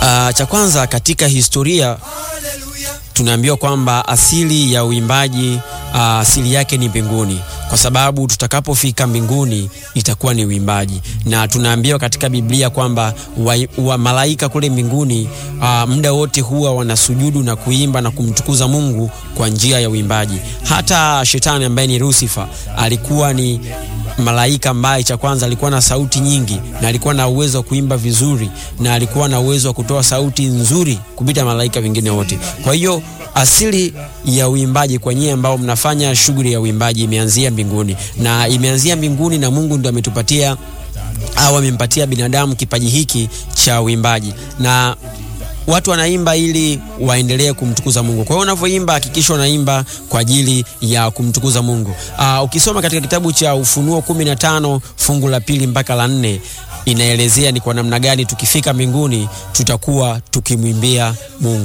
Uh, cha kwanza katika historia tunaambiwa kwamba asili ya uimbaji uh, asili yake ni mbinguni, kwa sababu tutakapofika mbinguni itakuwa ni uimbaji, na tunaambiwa katika Biblia kwamba wa, wa malaika kule mbinguni uh, muda wote huwa wanasujudu na kuimba na kumtukuza Mungu kwa njia ya uimbaji. Hata shetani ambaye ni Lucifer alikuwa ni malaika ambaye cha kwanza alikuwa na sauti nyingi na alikuwa na uwezo wa kuimba vizuri na alikuwa na uwezo wa kutoa sauti nzuri kupita malaika wengine wote. Kwa hiyo asili ya uimbaji kwa nyie ambao mnafanya shughuli ya uimbaji imeanzia mbinguni, na imeanzia mbinguni, na Mungu ndo ametupatia au amempatia binadamu kipaji hiki cha uimbaji na watu wanaimba ili waendelee kumtukuza Mungu. Kwa hiyo unavyoimba, hakikisha unaimba kwa ajili ya kumtukuza Mungu. Aa, ukisoma katika kitabu cha Ufunuo kumi na tano fungu la pili mpaka la nne inaelezea ni kwa namna gani tukifika mbinguni tutakuwa tukimwimbia Mungu.